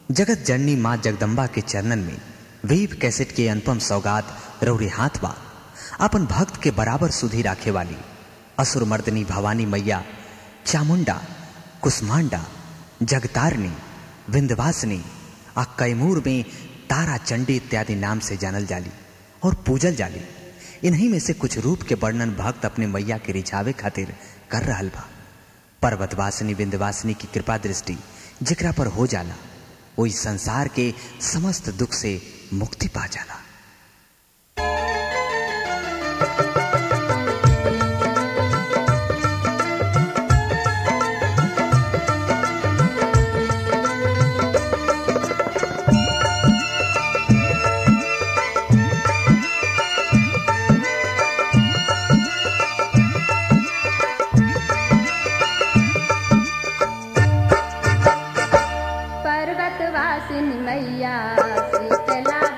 जगत जननी माँ जगदम्बा के चरणन में वेब कैसेट के अनुपम सौगात रौरे हाथ बा अपन भक्त के बराबर सुधी राखे वाली असुर मर्दनी भवानी मैया चामुंडा कुसमांडा जगतारनी विंध्यवासिनी आ कैमूर में तारा चंडी इत्यादि नाम से जानल जाली और पूजल जाली इन्हीं में से कुछ रूप के वर्णन भक्त अपने मैया के रिझावे खातिर कर रहल बा पर्वतवासिनी विंध्यवासिनी की कृपा दृष्टि जिकरा पर हो जाला वही संसार के समस्त दुख से मुक्ति पा जाला पर्वतवासिनी मैया शीतला